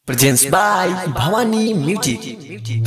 Presents by Bhavani Music.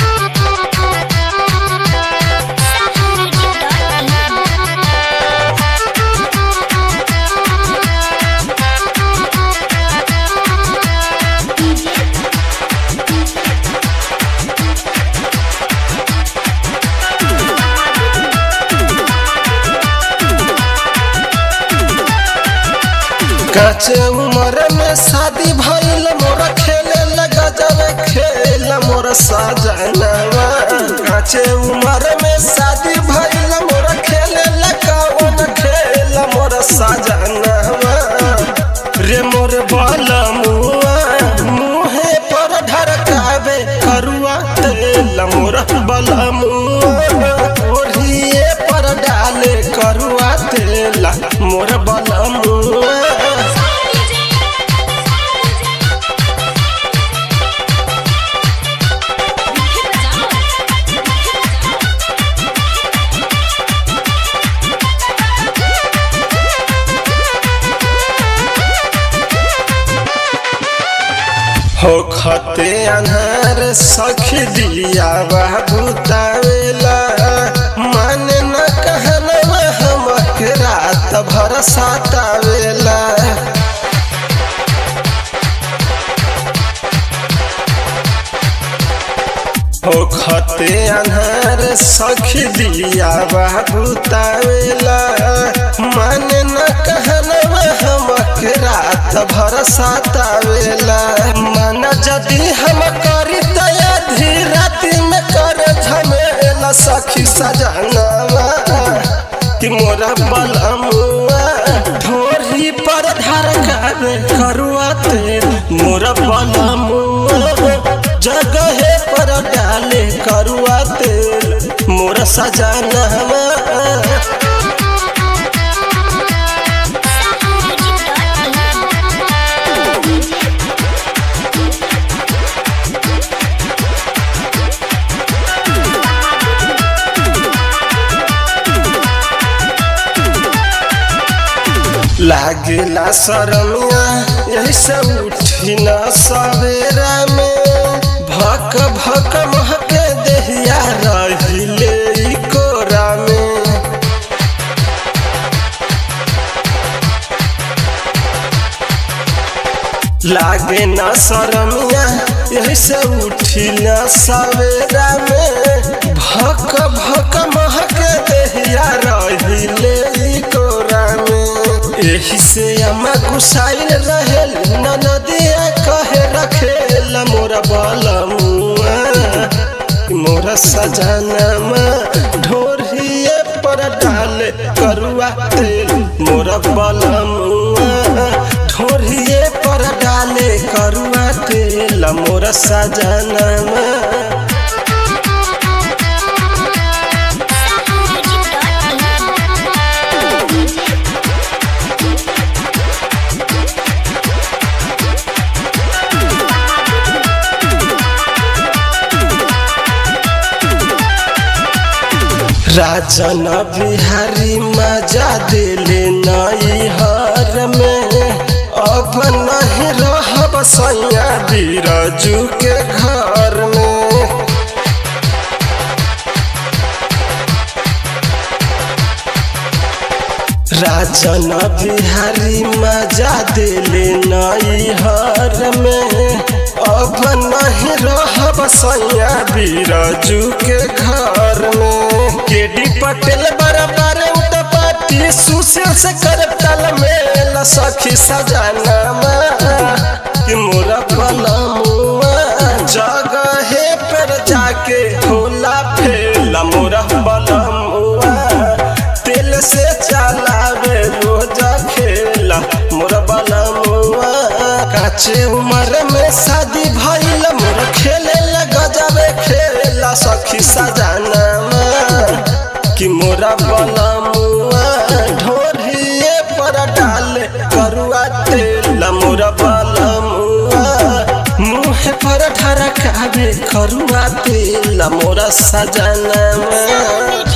काचे उमर में शादी भइल मोरा खेले लगा जावे खेल मोरा साजनवा काचे उमर में शादी भइल मोरा खेले लगा वन खेल मोरा साजनवा रे मोर बाला मुआ मुहे पर ढरकावे करुआ तेल मोर बाला मुआ ओढ़िए पर डाले करुआ तेल मोर बाला मुआ हो खते अनहर सखी दिया बुतावेला मन न कहनवा हमक रात भर सातावेला हो खते अनहर सखी दिया बुतावेला मन न कहनवा हमक रात भर सातावेला मन जदि हम करी दया धीरति में कर झमेला सखी सजनवा कि मोरा बलमुआ ढोरी पर धर गावे करुआ तेल मोरा बलमुआ जगहे पर डाले करुआ तेल मोरा सजनवा लागेला शरमिया यही से उठी न सवेरा में भक भक महके देहिया रहिले ई कोरा में लागे न शरमिया यही से उठी न सवेरा में भक भक महके देहिया रहिले ई कोरा में एही से अम्मा गुसाइल रहे न नदिया कहे रखेल मोरा बलमुआ मोरा सजनमा ढोरिए पर डाले करुआ तेल मोरा बलमुआ ढोरिए पर डाले करुआ तेल मोरा सजनमा राजन बिहारी मजा दिले नई हर में अब नहीं रहब सैया बीरजू के घर में राजन बिहारी मजा दिले नई हर में अब नहीं रहब सैया बीरजू के घर में केडी पटेल बराबर उतपाती सुशील से कर तल में सखी सजाना कि मोरा पलमुआ जगहे पर जाके होला फेला मोरा बलमुआ तेल से चलावे रोज खेला मोरा बलमुआ काचे उम्र में शादी भइल मोर खेले लगा जावे खेला सखी सजाना कि मोरा बलमुआ ढोरिए पर डाले करुआ तेल मोरा बलमुआ मुँह पर ढरकावे करुआ तेल मोरा सजाना